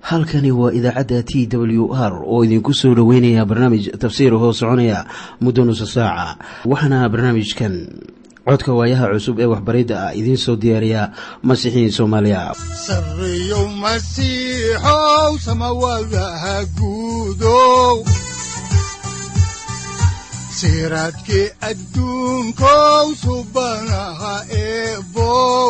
halkani waa idaacadda t w r oo idinku soo dhoweynaya barnaamij tafsiir hoo soconaya muddo nusa saaca waxaana barnaamijkan codka waayaha cusub ee waxbaridda ah idiin soo diyaariya masiixiin soomaaliya sareyow masiixow samawadaha guudow siraadkii adduunkow subanaha eebow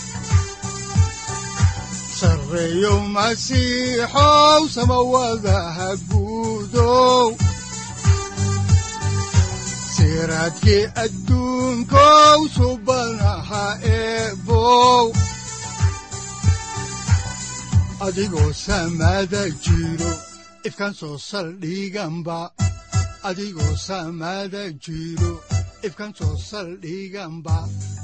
sareyow masiixow samawadaha guudow siraadkii adduunkow subanaha eebow adigoo samaada jiro ifkaan soo saldhiganba adigoo samaada jiro ifkaan soo saldhiganba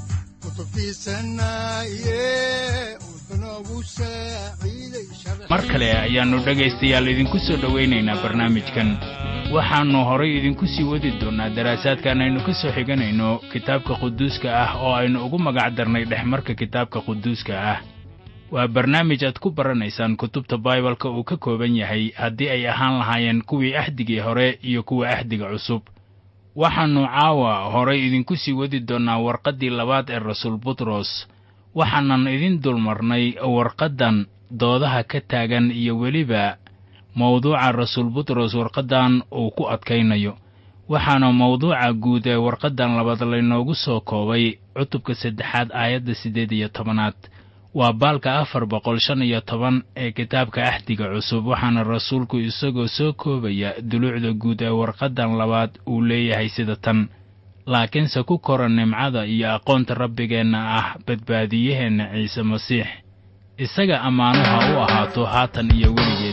mar kale ayaannu dhegaystayaal idinku soo dhowaynaynaa barnaamijkan waxaannu horay idinku sii wadi doonnaa daraasaadkan aynu ka soo xiganayno kitaabka quduuska ah oo aynu ugu magac darnay dhexmarka kitaabka quduuska ah waa barnaamij aad ku baranaysaan kutubta baibalka uu ka kooban yahay haddii ay ahaan lahaayeen kuwii axdigii hore iyo kuwa axdiga cusub waxaannu caawa horay idinku sii wadi doonnaa warqaddii labaad ee rasuul butros waxaanan idin dulmarnay warqaddan doodaha ka taagan iyo weliba mawduuca rasuul butros warqaddan uu ku adkaynayo waxaana mawduuca guud ee warqaddan labaad laynoogu soo koobay cutubka saddexaad aayadda siddeed iyo tobanaad waa baalka afar boqol shan iyo toban ee kitaabka axdiga cusub waxaana rasuulku isagoo soo koobaya duluucda guud ee warqaddan labaad uu leeyahay sida tan laakiinse ku kora nimcada iyo aqoonta rabbigeenna ah badbaadiyaheenna ciise masiix isaga ammaanuha u ahaato haatan iyo weligeed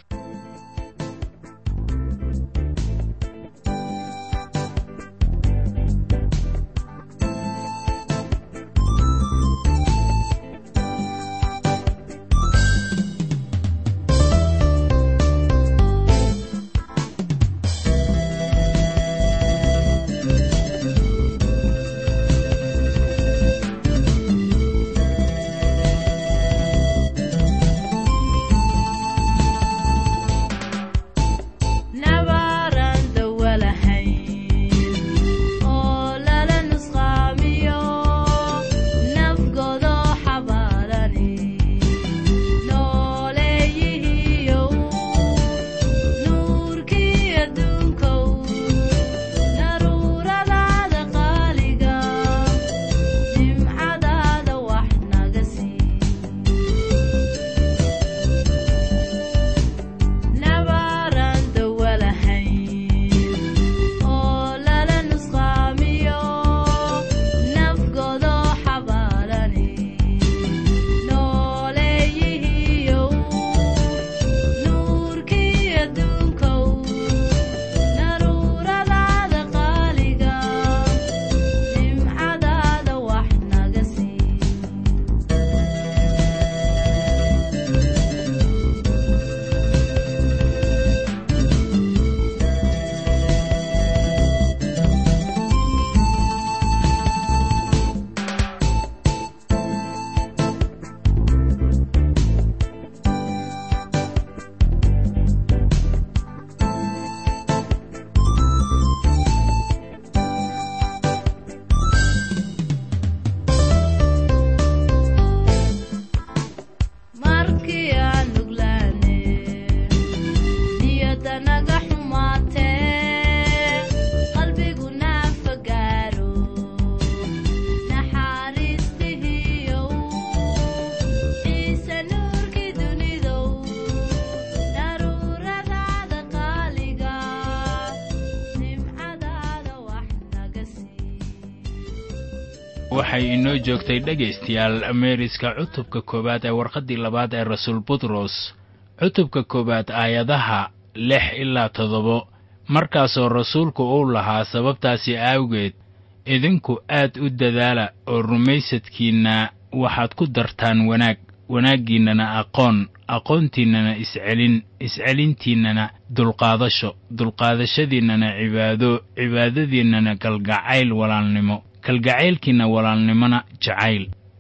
waxay inoo joogtay dhegaystayaal meeriska cutubka koowaad ee warqaddii labaad ee rasuul butros cutubka koowaad aayadaha lix ilaa toddobo markaasoo rasuulku uu lahaa sababtaasi aawgeed idinku aad u dadaala oo rumaysadkiinna waxaad ku dartaan wanaag wanaaggiinnana aqoon aqoontiinnana iscelin iscelintiinnana dulqaadasho dulqaadashadiinnana cibaado cibaadadiinnana kalgacayl walaalnimo kalgacaylkiinna walaalnimona jacayl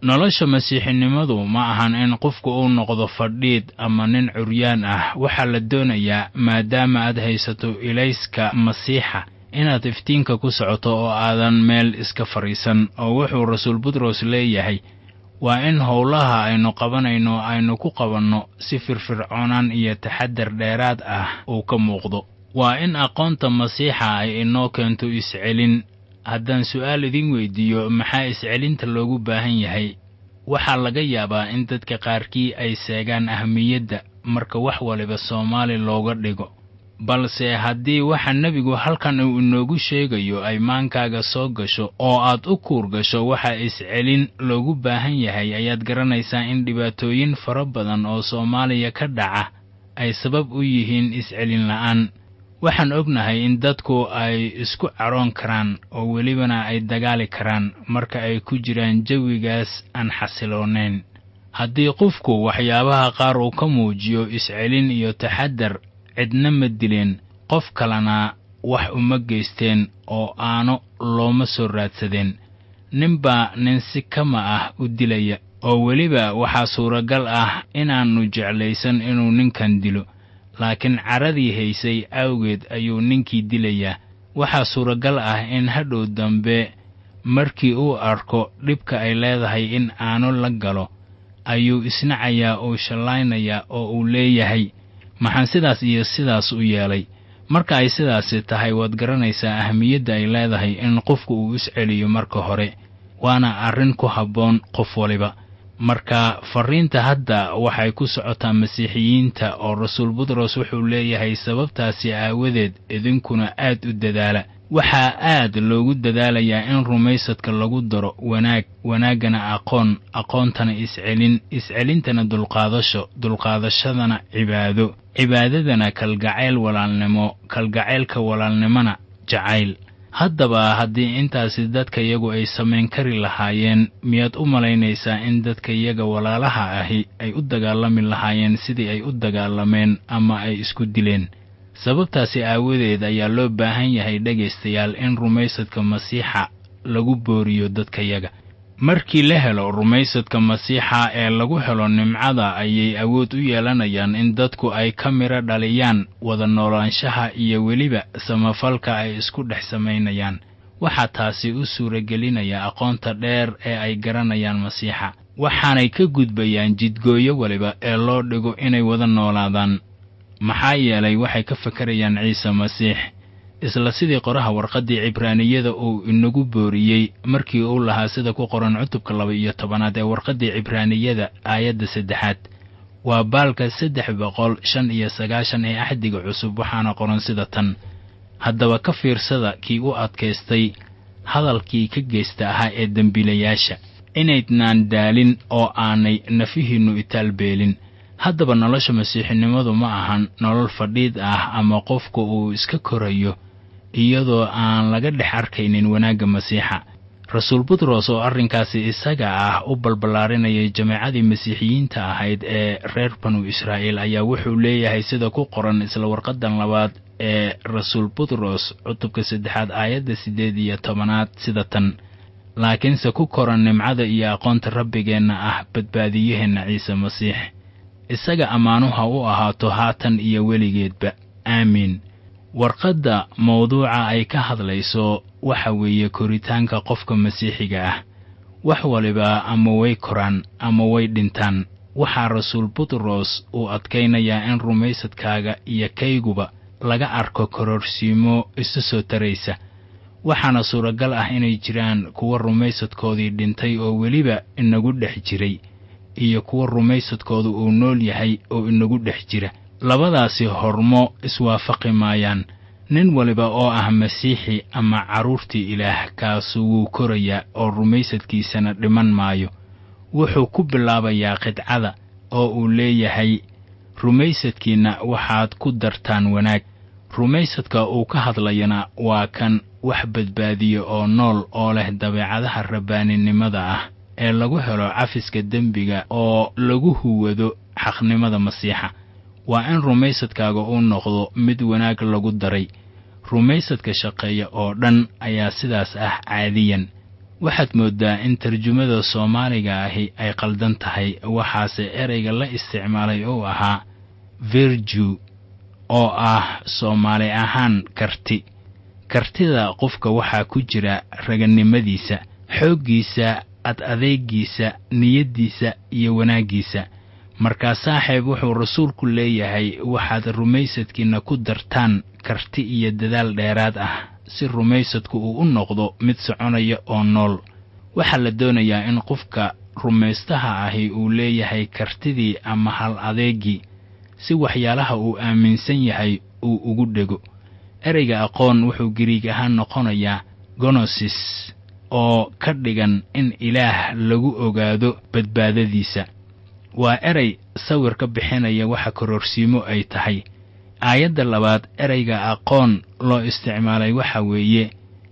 nolosha masiixinimadu ma ahan in qofku uu noqdo fadhiid ama nin curyaan ah waxaa la doonayaa maadaama aad haysato ilayska masiixa inaad iftiinka ku socoto oo aadan meel iska fadhiisan oo wuxuu rasuul butros leeyahay waa in howlaha aynu qabanayno aynu ku qabanno si firfircoonaan iyo taxadar dheeraad ah uu ka muuqdo waa in aqoonta masiixa ay inoo keento iscelin haddaan su'aal idin weydiiyo maxaa iscelinta loogu baahan yahay waxaa laga yaabaa in dadka qaarkii ay seegaan ahmiyadda marka wax waliba soomaali looga dhigo balse haddii waxa nebigu halkan uu inoogu sheegayo ay maankaaga soo gasho oo aad u kuur gasho waxa iscelin loogu baahan yahay ayaad garanaysaa in dhibaatooyin fara badan oo soomaaliya ka dhaca ay sabab u yihiin iscelin la'aan waxaan ognahay in dadku ay isku cadhoon karaan oo welibana ay dagaali karaan marka ay ku jiraan jawigaas aan xasiloonayn haddii qofku waxyaabaha qaar uu ka muujiyo iscelin iyo taxadar cidna ma dileen qof kalena wax uma geysteen oo aano looma soo raadsadeen ninbaa nin si kama ah u dilaya oo weliba waxaa suuragal ah inaannu jeclaysan inuu ninkan dilo laakiin caradii haysay awgeed ayuu ninkii dilayaa waxaa suuragal ah in hadhow dambe markii uu arko dhibka ay leedahay in aano la galo ayuu isnacayaa uu shallaynayaa oo uu leeyahay maxaan sidaas iyo sidaas u yeelay marka ay sidaasi tahay waad garanaysaa ahmiyadda ay leedahay in qofku uu isceliyo marka hore waana arrin ku habboon qof waliba marka farriinta hadda waxay ku socotaa masiixiyiinta oo rasuul butros wuxuu leeyahay sababtaasi aawadeed idinkuna aad u dadaala waxaa aad loogu dadaalayaa in rumaysadka lagu daro wanaag wanaaggana aqoon aqoontana iscelin iscelintana dulqaadasho dulqaadashadana cibaado cibaadadana kalgacayl walaalnimo kalgacaylka walaalnimona jacayl haddaba haddii intaasi dadka iyagu ay samayn kari lahaayeen miyaad u malaynaysaa in dadka iyaga walaalaha ahi ay u dagaalami lahaayeen sidii ay u dagaalameen ama ay isku dileen sababtaasi aawadeed ayaa loo baahan yahay dhegaystayaal in rumaysadka masiixa lagu booriyo dadkayaga markii la helo rumaysadka masiixa ee lagu helo nimcada ayay awood u yeelanayaan in dadku ay ka midho dhaliyaan wada noolaanshaha iyo weliba samafalka ay isku dhex samaynayaan waxaa taasi u suuragelinaya aqoonta dheer ee ay garanayaan masiixa waxaanay ka gudbayaan jidgooyo waliba ee loo dhigo inay wada noolaadaan maxaa yeelay waxay ka fakarayaan ciise masiix isla sidii qoraha warqaddii cibraaniyada uu inagu booriyey markii uu lahaa sida ku qoran cutubka laba iyo tobanaad ee warqaddii cibraaniyada aayadda saddexaad waa baalka saddex boqol shan iyo sagaashan ee axdiga cusub waxaana qoran sida tan haddaba ka fiirsada kii u adkaystay hadalkii ka geysta ahaa ee dembiilayaasha inaydnaan daalin oo aanay nafihiinnu itaalbeelin haddaba nolosha masiixinimadu ma ahan nolol fadhiid ah ama qofku uu iska korayo iyadoo aan laga dhex arkaynin wanaagga masiixa rasuul butros oo arrinkaasi isaga ah u balballaarinayay jameecadii masiixiyiinta ahayd ee reer banu israa'iil ayaa wuxuu leeyahay sida ku qoran isla warqaddan labaad ee rasuul butros cutubka saddexaad aayadda siddeed iyo tobanaad sida tan laakiinse ku koran nimcada iyo aqoonta rabbigeenna ah badbaadiyaheenna ciise masiix isaga ammaanuha u ahaato haatan iyo weligeedba aamiin warqadda mawduuca ay ka hadlayso waxa weeye koritaanka qofka masiixiga ah wax waliba ama way koraan ama way dhintaan waxaa rasuul butros uu adkaynayaa in rumaysadkaaga iyo kayguba laga arko kororsiimo isu soo taraysa waxaana suuragal ah inay jiraan kuwa rumaysadkoodii dhintay oo weliba inagu dhex jiray iyo kuwa rumaysadkooda uu nool yahay oo inagu dhex jira labadaasi hormo iswaafaqi maayaan nin waliba oo ah masiixi ama carruurtii ilaah kaasu wuu korayaa oo rumaysadkiisana dhiman maayo wuxuu ku bilaabayaa qidcada oo uu leeyahay rumaysadkiinna waxaad ku dartaan wanaag rumaysadka uu ka hadlayana waa kan wax badbaadiya oo nool oo leh dabeecadaha rabbaaninimada ah ee lagu helo cafiska dembiga oo lagu huwado xaqnimada masiixa waa in rumaysadkaaga uu noqdo mid wanaag lagu daray rumaysadka shaqeeya oo dhan ayaa sidaas ah caadiyan waxaad mooddaa in tarjumada soomaaliga ahi ay qaldan tahay waxaase ereyga la isticmaalay uu ahaa virju oo ah soomaali ahaan karti kartida qofka waxaa ku jira raganimadiisa xooggiisa ad adeegiisa niyaddiisa iyo wanaaggiisa markaa saaxiib wuxuu rasuulku leeyahay waxaad rumaysadkiinna ku dartaan karti iyo dadaal dheeraad ah si rumaysadku uu u noqdo mid soconaya oo nool waxaa la doonayaa in qofka rumaystaha ahi uu leeyahay kartidii ama hal adeegii si waxyaalaha uu aaminsan yahay uu ugu dhego ereyga aqoon wuxuu giriig ahaan noqonayaa gonosis oo ka dhigan in ilaah lagu ogaado badbaadadiisa waa erey sawir ka bixinaya waxa kororsiimo ay tahay aayadda labaad ereyga aqoon loo isticmaalay waxa weeye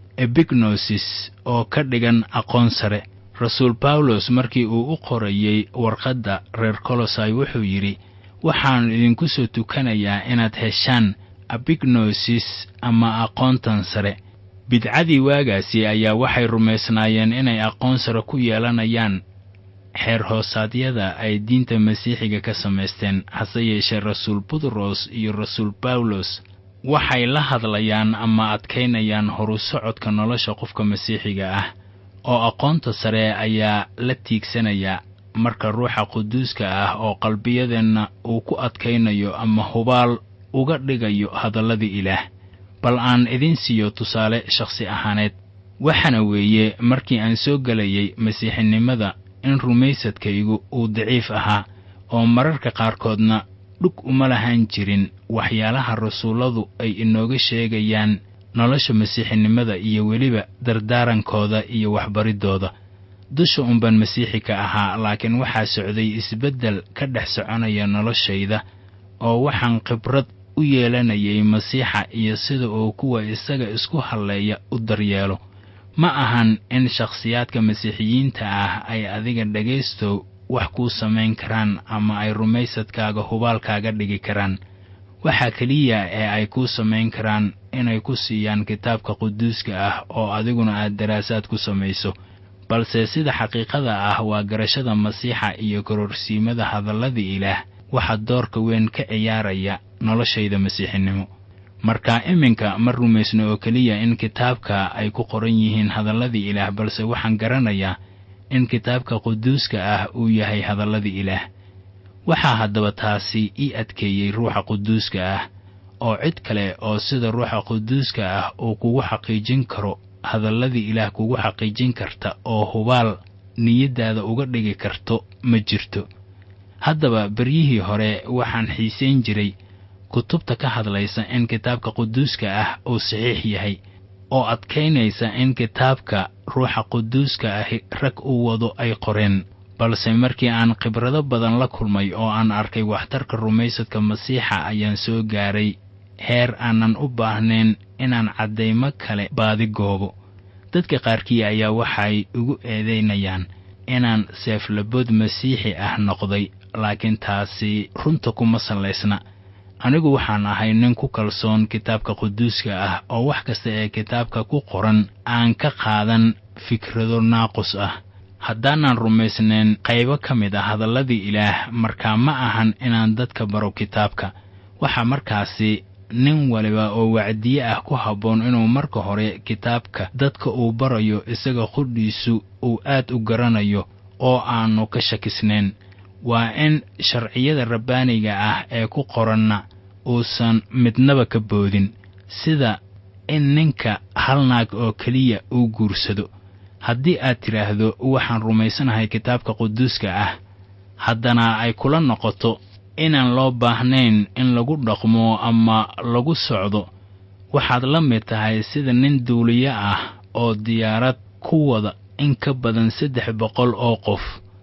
ebignosis oo ka dhigan aqoon sare rasuul bawlos markii uu u qorayey warqadda reer kolosai wuxuu yidhi waxaan idinku soo tukanayaa inaad heshaan abignosis ama aqoontan sare bidcadii waagaasi ayaa waxay rumaysnaayeen inay aqoon sare ku yeelanayaan xeer hoosaadyada ay diinta masiixiga ka samaysteen hase yeeshee rasuul butros iyo rasuul bawlos waxay la hadlayaan ama adkaynayaan horu socodka nolosha qofka masiixiga ah oo aqoonta sare ayaa la tiigsanayaa marka ruuxa quduuska ah oo qalbiyadeenna uu ku adkaynayo ama hubaal uga dhigayo hadalladii ilaah bal aan idin siiyo tusaale shakhsi ahaaneed waxaana weeye markii aan soo gelayay masiixinimada in rumaysadkaygu uu daciif ahaa oo mararka qaarkoodna dhug uma lahaan jirin waxyaalaha rasuulladu ay inooga sheegayaan nolosha masiixinimada iyo weliba dardaarankooda iyo waxbariddooda dusha unbaan masiixi ka ahaa laakiin waxaa socday isbeddel ka dhex soconaya noloshayda oo waxaan khibrad u yeelanayay masiixa iyo sida uu kuwa isaga isku halleeya u daryeelo ma ahan in shakhsiyaadka masiixiyiinta ah ay adiga dhegaystow wax kuu samayn karaan ama ay rumaysadkaaga hubaalkaaga dhigi karaan waxaa keliya ee ay kuu samayn karaan inay ku siiyaan kitaabka quduuska ah oo adiguna aad daraasaad ku samayso balse sida xaqiiqada ah waa garashada masiixa iyo kororsiimada hadalladii ilaah waxaa doorka weyn ka ciyaaraya noloshayda masiixinimo marka iminka ma rumaysno oo keliya in kitaabka ay ku qoran yihiin hadalladii ilaah balse waxaan garanayaa in kitaabka quduuska ah uu yahay hadalladii ilaah waxaa haddaba taasi ii adkeeyey ruuxa quduuska ah oo cid kale oo sida ruuxa quduuska ah uu kugu xaqiijin karo hadalladii ilaah kugu xaqiijin karta oo hubaal niyaddaada uga dhigi karto ma jirto haddaba beryihii hore waxaan xiisayn jiray kutubta ka hadlaysa in kitaabka quduuska ah uu saxiix yahay oo adkaynaysa in kitaabka ruuxa quduuska ahi rag u wado ay qoreen balse markii aan khibrado badan la kulmay oo aan arkay waxtarka rumaysadka masiixa ayaan soo gaaray heer aanan u baahnayn inaan caddaymo kale baadi goobo dadka qaarkii ayaa waxay igu eedaynayaan inaan seeflabood masiixi ah noqday laakiin taasi runta kuma sallaysna anigu waxaan ahay nin ku kalsoon kitaabka quduuska ah oo wax kasta ee kitaabka ku qoran aan ka qaadan fikrado naaqus ah haddaanan rumaysnayn qaybo ka mid ah hadalladii ilaah markaa ma ahan inaan dadka baro kitaabka waxaa markaasi nin waliba oo wacdiye ah ku habboon inuu marka hore kitaabka dadka uu barayo isaga qudhiisu uu aad u garanayo oo aanu ka shakisnayn waa in sharciyada rabbaaniga ah ee ku qoranna uusan midnaba ka boodin sida in ninka hal naag oo keliya uu guursado haddii aad tidhaahdo waxaan rumaysanahay kitaabka quduuska ah haddana ay kula noqoto inaan loo baahnayn in lagu dhaqmo ama lagu socdo waxaad la mid tahay sida nin duuliye ah oo diyaarad ku wada in ka badan saddex boqol oo qof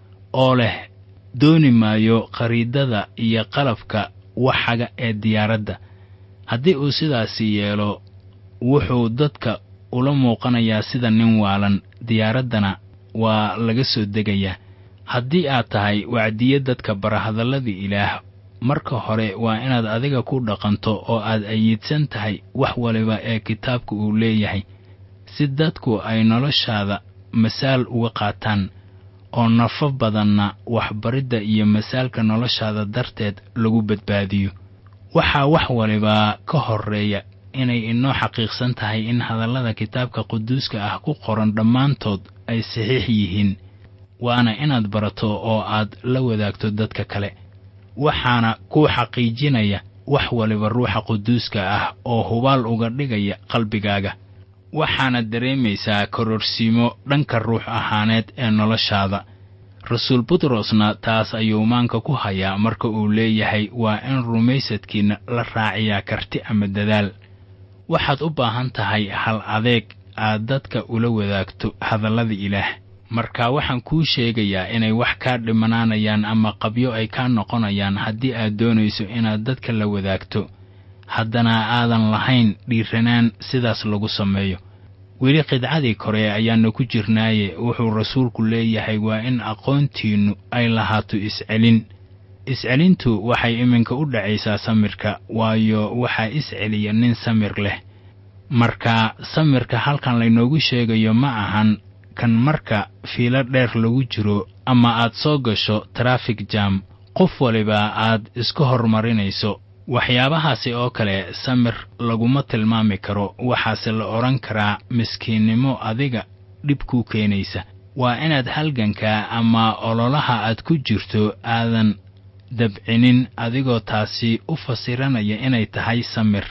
oo leh dooni maayo khariidada iyo qalabka waxaga ee diyaaradda haddii uu sidaasi yeelo wuxuu dadka ula muuqanayaa sida nin waalan diyaaraddana waa laga soo degayaa haddii aad tahay wacdiye dadka bara hadalladii ilaah marka hore waa inaad adiga ku dhaqanto oo aad ayiidsan tahay wax waliba ee kitaabka uu leeyahay si dadku ay noloshaada masaal uga qaataan oo nafo badanna waxbaridda iyo masaalka noloshaada darteed lagu badbaadiyo waxaa wax waliba ka horreeya inay inoo xaqiiqsan tahay in hadallada kitaabka quduuska ah ku qoran dhammaantood ay saxiix yihiin waana inaad barato oo aad la wadaagto dadka kale waxaana kuu xaqiijinaya wax waliba ruuxa quduuska ah oo hubaal uga dhigaya qalbigaaga waxaana dareemaysaa kororsiimo dhanka ruux ahaaneed ee noloshaada rasuul butrosna taas ayuu maanka ku hayaa marka uu leeyahay waa in rumaysadkiinna la raaciyaa karti ama dadaal waxaad u baahan tahay hal adeeg aad dadka ula wadaagto hadallada ilaah marka waxaan kuu sheegayaa inay wax kaa dhimanaanayaan ama qabyo ay kaa noqonayaan haddii aad doonayso inaad dadka la wadaagto haddana aadan lahayn dhiiranaan sidaas lagu sameeyo weli qidcadii kore ayaannu ku jirnaaye wuxuu rasuulku leeyahay waa in aqoontiinnu ay lahaato iscelin iscelintu waxay iminka u dhacaysaa samirka waayo waxaa isceliya nin samir leh marka samirka halkan laynoogu sheegayo ma ahan kan marka fiilo dheer lagu jiro ama aad soo gasho trafik jam qof waliba aad iska hormarinayso waxyaabahaasi oo kale samir laguma tilmaami karo waxaase la odhan karaa miskiinnimo adiga dhib kuu keenaysa waa inaad halganka ama ololaha aad ku jirto aadan dabcinin adigoo taasi u fasiranaya inay tahay samir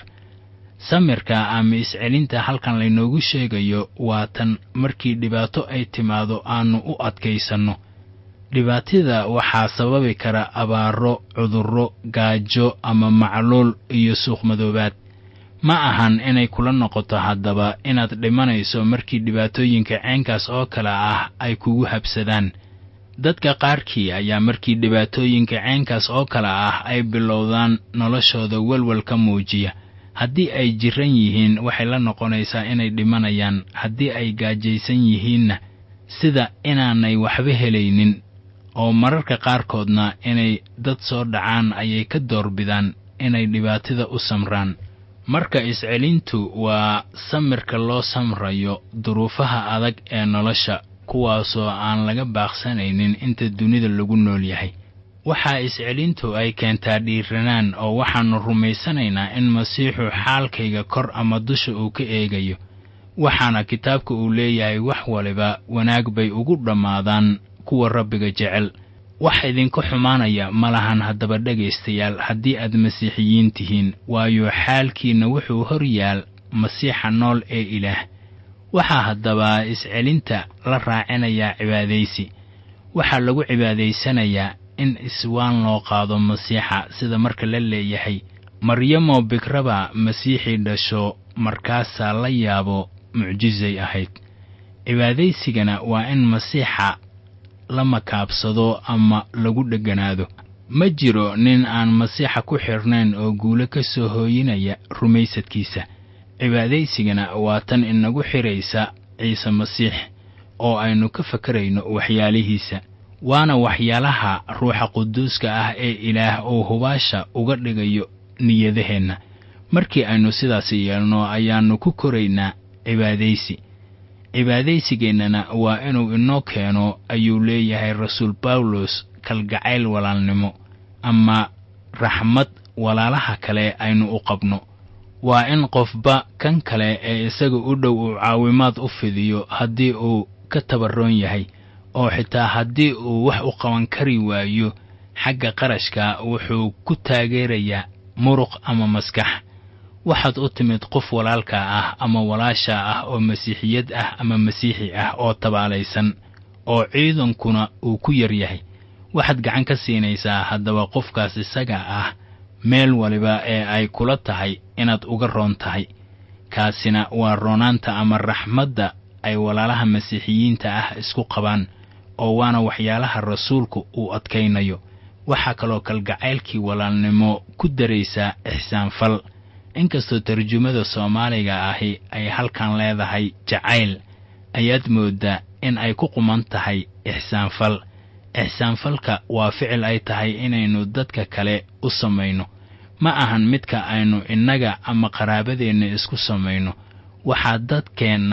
samirka ama iscelinta halkan laynoogu sheegayo waa tan markii dhibaato ay timaado aannu u adkaysanno dhibaatida waxaa sababi kara abaaro cudurro gaajo ama macluul iyo suuqmadoobaad ma ahan inay kula noqoto haddaba inaad dhimanayso markii dhibaatooyinka ceenkaas oo kale ah ay kugu habsadaan dadka qaarkii ayaa markii dhibaatooyinka ceenkaas oo kale ah ay bilowdaan noloshooda welwel ka muujiya haddii ay jiran yihiin waxay la noqonaysaa inay dhimanayaan haddii ay gaajaysan yihiinna sida inaanay waxba helaynin oo mararka qaarkoodna inay dad soo dhacaan ayay ka doorbidaan inay dhibaatida u samraan marka iscelintu waa samirka loo samrayo duruufaha adag ee nolosha kuwaasoo aan laga baaqsanaynin inta dunida lagu nool yahay waxaa iscelintu ay keentaa dhiiranaan oo waxaannu rumaysanaynaa in masiixu xaalkayga kor ama dusha uu ka eegayo waxaana kitaabka uu leeyahay wax waliba wanaag bay ugu dhammaadaan kuwa rabbiga jecel wax idinka xumaanaya ma lahan haddaba dhegaystayaal haddii aad masiixiyiin tihiin waayo xaalkiinna wuxuu hor yaal masiixa nool ee ilaah waxaa haddaba iscelinta la raacinayaa cibaadaysi waxaa lagu cibaadaysanayaa in iswaan loo qaado masiixa sida marka la leeyahay maryamoo bikraba masiixii dhasho markaasaa la yaabo mucjisay ahayd cibaadaysigana waa in masiixa la makaabsado ama lagu dheganaado ma jiro nin aan masiixa ku xidhnayn oo guulo ka soo hooyinaya rumaysadkiisa cibaadaysigana waa tan inagu xidhaysa ciise masiix oo aynu ka fakarayno waxyaalihiisa waana waxyaalaha ruuxa quduuska ah ee ilaah uu hubaasha uga dhigayo niyadaheenna markii aynu sidaasi yeelno ayaannu ku koraynaa cibaadaysi cibaadaysigeennana waa inuu inoo keeno ayuu leeyahay rasuul bawlos kalgacayl walaalnimo ama raxmad walaalaha kale aynu u qabno waa in qofba kan kale ee isaga u dhow uu caawimaad u fidiyo haddii uu ka tabarroon yahay oo xitaa haddii uu wax u qaban kari waayo xagga qarashka wuxuu ku taageerayaa muruq ama maskax waxaad u timid qof walaalka ah ama walaasha ah oo masiixiyad ah ama masiixi ah oo tabaalaysan oo ciidankuna uu ku yar yahay waxaad gacan ka siinaysaa haddaba qofkaas isaga ah meel waliba ee ay kula tahay inaad uga roon tahay kaasina waa roonaanta ama raxmadda ay walaalaha masiixiyiinta ah isku qabaan oo waana waxyaalaha rasuulku uu adkaynayo waxaa kaloo kalgacaylkii walaalnimo ku daraysaa ixsaanfal inkastoo tarjumada soomaaliga ahi ay halkan leedahay jacayl ayaad mooddaa in ay ku quman tahay ixsaanfal ixsaanfalka waa ficil ay tahay inaynu dadka kale u samayno ma ahan midka aynu innaga ama qaraabadeenna isku samayno waxaa dadkeenna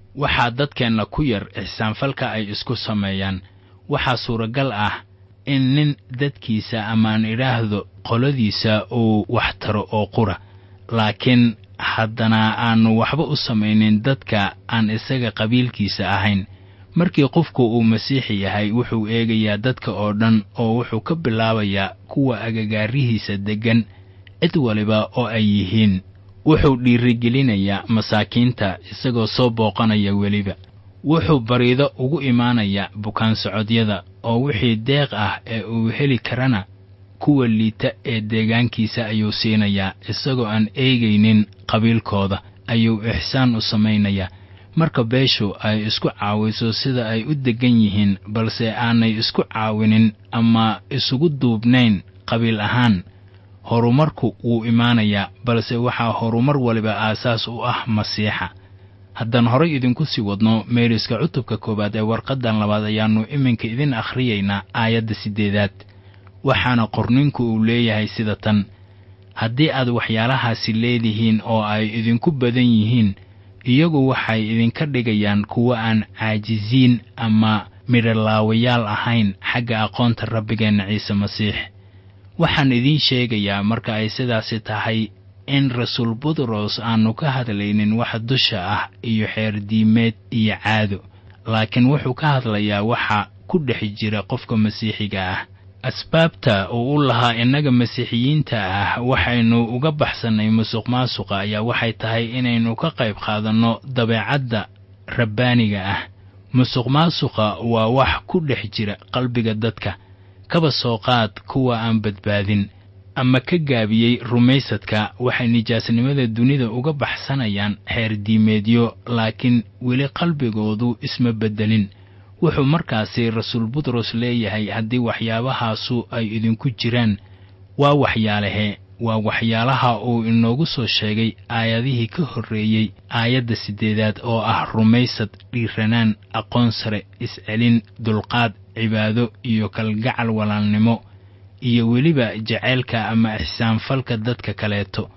waxaa dadkeenna ku yar ixsaanfalka ay isku sameeyaan waxaa suuragal ah in nin dadkiisa amaan idhaahdo qoladiisa uu wax taro oo qura laakiin haddana aannu waxba u samaynin dadka aan isaga qabiilkiisa ahayn markii qofku uu masiixi yahay wuxuu eegayaa dadka oo dhan oo wuxuu ka bilaabayaa kuwa agagaarihiisa deggan cid waliba oo ay yihiin wuxuu dhiirigelinayaa masaakiinta isagoo soo booqanaya weliba wuxuu bariido ugu imaanayaa bukaan socodyada oo wixii deeq ah ee uu heli karana kuwa liita ee deegaankiisa ayuu siinayaa isagoo aan eegaynin qabiilkooda ayuu ixsaan u samaynayaa marka beeshu ay isku caawiso sida ay u deggan yihiin balse aanay isku caawinin ama isugu duubnayn qabiil ahaan horumarku wuu imaanayaa balse waxaa horumar waliba aasaas u ah masiixa haddaan horay idinku sii wadno meeriska cutubka koowaad ee warqaddan labaad ayaannu iminka idin akhriyaynaa aayadda siddeedaad waxaana qorninku uu leeyahay sida tan haddii aad waxyaalahaasi leedihiin oo ay idinku badan yihiin iyagu waxay idinka dhigayaan kuwo aan caajisiin ama midholaawayaal ahayn xagga aqoonta rabbigeenna ciise masiix waxaan idiin sheegayaa marka ay sidaasi tahay in rasuul butros aannu ka hadlaynin wax dusha ah iyo xeerdiimeed iyo caado laakiin wuxuu ka hadlayaa waxa ku dhex jira qofka masiixiga ah asbaabta uu u lahaa innaga masiixiyiinta ah waxaynu uga baxsannay musuq maasuqa ayaa waxay tahay inaynu ka qayb qaadanno dabeecadda rabbaaniga ah musuq maasuqa waa wax ku dhex jira qalbiga dadka kaba soo qaad kuwa aan badbaadin ama ka gaabiyey rumaysadka waxay nijaasnimada dunida uga baxsanayaan xeerdiimeedyo laakiin weli qalbigoodu isma beddelin wuxuu markaasi rasuul butros leeyahay haddii waxyaabahaasu ay idinku jiraan waa waxyaalahe waa waxyaalaha uu inoogu soo sheegay aayadihii ka horreeyey aayadda siddeedaad oo ah rumaysad dhiiranaan aqoon sare iscelin dulqaad cibaado iyo kalgacal walaalnimo iyo weliba jaceylka ama ixsaanfalka dadka kaleeto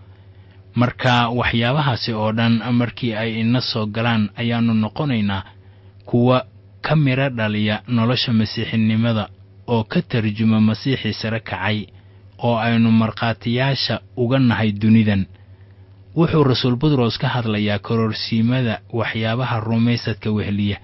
marka waxyaabahaasi oo dhan markii ay ina soo galaan ayaannu noqonaynaa kuwa ka midho dhaliya nolosha masiixinimada oo ka tarjuma masiixii sare kacay oo aynu markhaatiyaasha uga nahay dunidan wuxuu rasuul butros ka hadlayaa kororsiimada waxyaabaha rumaysadka wehliya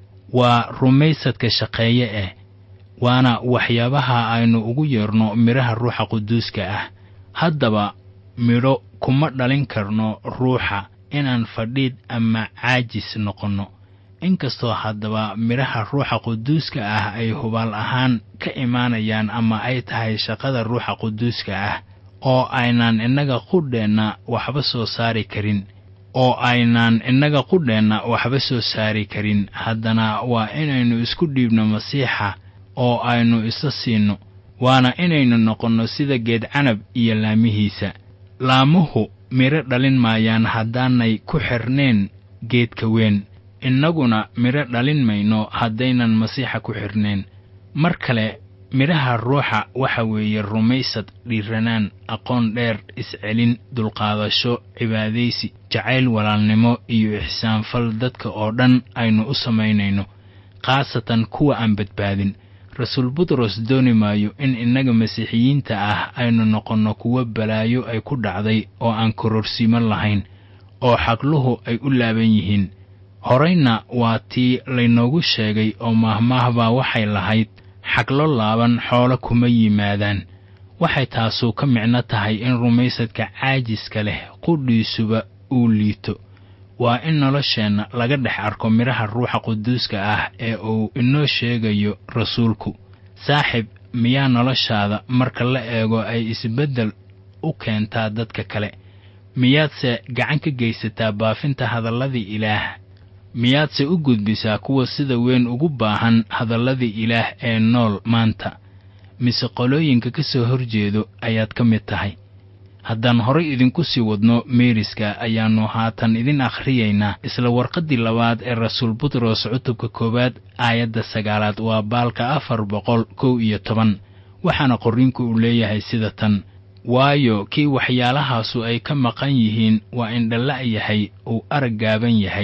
waa rumaysadka shaqeeye eh waana waxyaabaha aynu ugu yeerno midhaha ruuxa quduuska ah haddaba midho kuma dhalin karno ruuxa inaan fadhiid ama caajis noqonno inkastoo haddaba midhaha ruuxa quduuska ah ay hubaal ahaan ka imaanayaan ama ay tahay shaqada ruuxa quduuska ah oo aynaan innaga qudheenna waxba soo saari karin oo aynaan innaga qudheenna waxba soo saari karin haddana waa inaynu isku dhiibno masiixa oo aynu isa siinno waana inaynu noqonno sida geed canab iyo laamihiisa laamuhu midho dhalin maayaan haddaanay ku xirnayn geedka weyn innaguna midho dhalin mayno haddaynan masiixa ku xidhnayn mar kale midhaha ruuxa waxa weeye rumaysad dhiiranaan aqoon dheer iscelin dulqaadasho cibaadaysi jacayl walaalnimo iyo ixsaanfal dadka oo dhan aynu u samaynayno khaasatan kuwa aan badbaadin rasuul butros dooni maayo in innaga masiixiyiinta ah aynu noqonno kuwo balaayo ay ku dhacday oo aan kororsiimo lahayn oo xaqluhu ay u laaban yihiin horayna waa tii laynoogu sheegay oo maahmaahbaa waxay lahayd xaglo laaban xoolo kuma yimaadaan waxay taasuu ka micno tahay in rumaysadka caajiska leh qudhiisuba uu liito waa in nolosheenna laga dhex arko midhaha ruuxa quduuska ah ee uu inoo sheegayo rasuulku saaxib miyaa noloshaada marka la eego ay isbeddel u keentaa dadka kale miyaadse gacan ka geysataa baafinta hadalladii ilaah miyaadse u gudbisaa kuwa sida weyn ugu baahan hadalladii ilaah ee nool maanta mise qolooyinka ka soo horjeedo ayaad ka mid tahay haddaan horay idinku sii wadno meeriska ayaannu haatan idin akhriyaynaa isla warqaddii labaad ee rasuul butros cutubka koowaad aayadda sagaalaad waa baalka afar boqol kow iyo toban waxaana qorriinku uu leeyahay sida tan waayo kii waxyaalahaasu ay ka maqan yihiin waa indhala' yahay uu arag gaaban yahay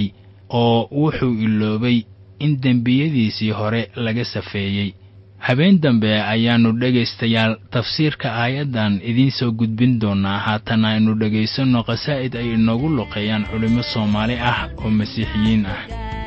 oo wuxuu iloobay in dembiyadiisii hore laga safeeyey habeen dambe ayaannu dhegaystayaal tafsiirka aayaddan idiin soo gudbin doonnaa haatan aynu dhegaysanno qasaa'id ay inoogu luqeeyaan culimmo soomaali ah oo masiixiyiin ah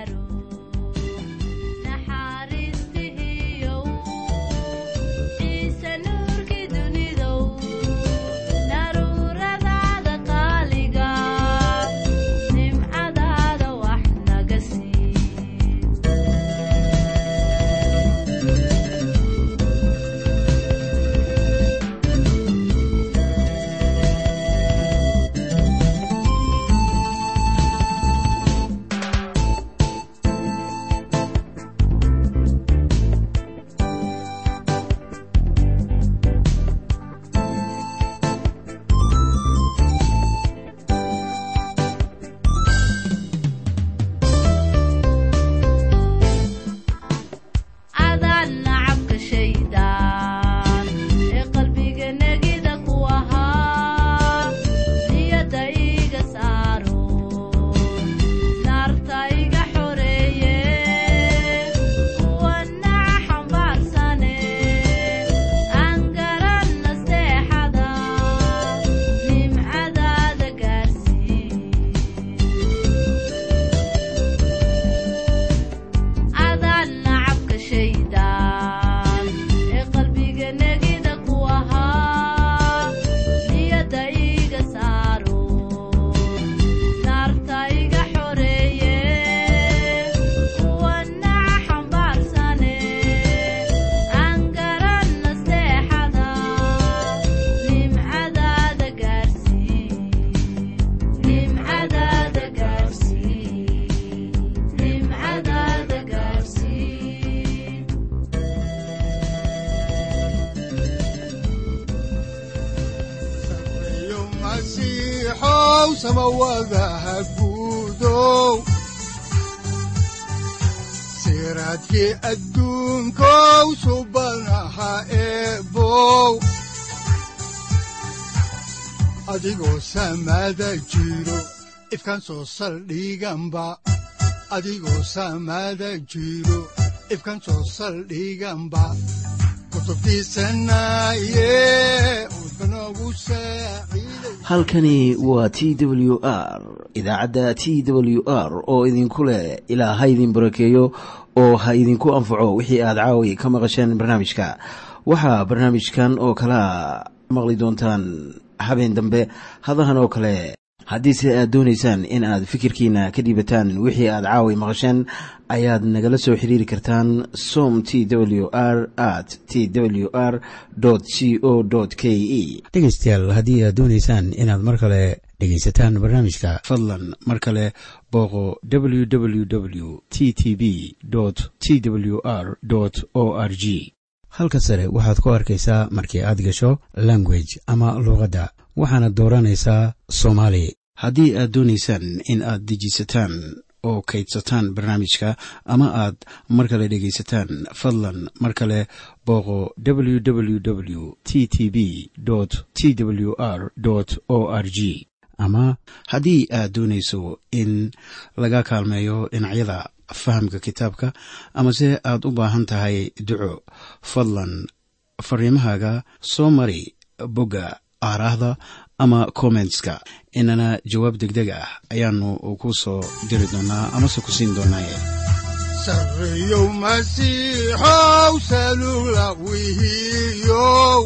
siraadkii adduunkow subanaha eebow adigoo samaada jiro ifkan soo saldhiganba adigoo samaada jiro ifkan soo saldhiganba halkani waa t w r idaacadda t w r oo idinku leh ilaa ha idin barakeeyo oo ha idinku anfaco wixii aad caawi ka maqasheen barnaamijka waxaa barnaamijkan oo kalaa maqli doontaan habeen dambe hadahan oo kale haddiise aad doonaysaan in aad fikirkiina ka dhiibataan wixii aad caawi maqasheen ayaad nagala soo xiriiri kartaan som t w r at t w r c o k e dhegaystayaal haddii aad doonaysaan inaad mar kale dhegaysataan barnaamijka fadlan mar kale booqo w w w t t b t w r o r g halka sare waxaad ku arkaysaa markii aad gasho language ama luuqadda waxaana dooranaysaa soomaali haddii aad doonaysaan in aad dejisataan oo kaydsataan barnaamijka ama aad mar kale dhegaysataan fadlan mar kale booqo w w w t t b t w r o r g ama haddii aad doonayso in laga kaalmeeyo dhinacyada fahamka kitaabka amase aad u baahan tahay duco fadlan fariimahaaga soo mari bogga aaraahda ama kommentska inana jawaab degdeg ah ayaanu ku soo diri doonaa amase ku siin doonaaye sareyow masiixow salugla wihiyow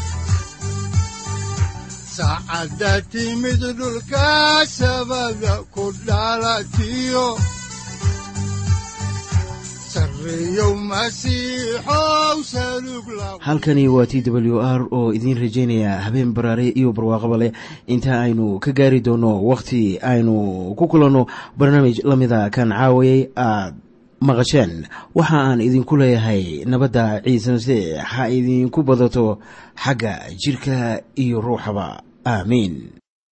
saacadda timid dhulka sabada ku dhalatiyo halkani waa t w r oo idiin rajaynaya habeen baraare iyo barwaaqaba leh inta aynu ka gaari doono wakhti aynu ku kulanno barnaamij la mida kan caawayay aad maqasheen waxa aan idinku leeyahay nabadda ciise masiix ha idinku badato xagga jidhka iyo ruuxaba aamiin